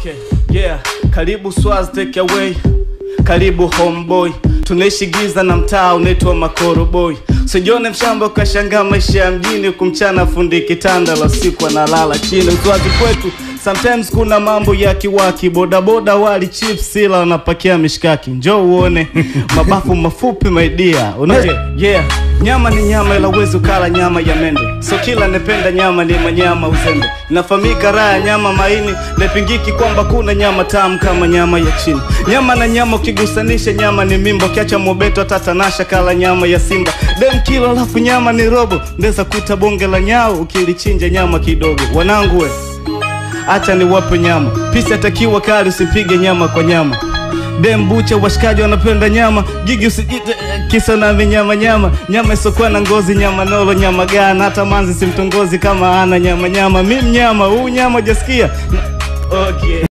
Okay, yeah. Karibu Swaz take away. Karibu homeboy. Tunaishi giza na mtaa unaitwa Makoro boy. Sijione mshamba ukashangaa maisha ya mjini kumchana fundi kitanda la siku analala chini. Uswazi kwetu sometimes kuna mambo ya kiwaki, bodaboda wali chips ila wanapakia mishkaki. Njoo uone mabafu mafupi my dear. Unaje? Yeah. Nyama ni nyama ila uwezi ukala nyama ya mende. So kila nependa nyama ni manyama uzembe. Inafahamika raha ya nyama maini, nepingiki kwamba kuna nyama tamu kama nyama ya chini. Nyama na nyama ukigusanisha nyama ni mimbo, kiacha mobeto tatanasha kala nyama ya simba. Dem kilo alafu nyama ni robo, ndeza kuta bonge la nyao ukilichinja nyama kidogo. Wanangu we, acha niwape nyama. Pisi atakiwa kali, usipige nyama kwa nyama. Dem bucha washikaji wanapenda nyama, gigi usijite eh, kisa na vinyama nyama, nyama isokuwa na ngozi, nyama nolo, nyama gana, hata manzi simtongozi kama ana nyama nyama. Mi mnyama huu nyama jasikia okay.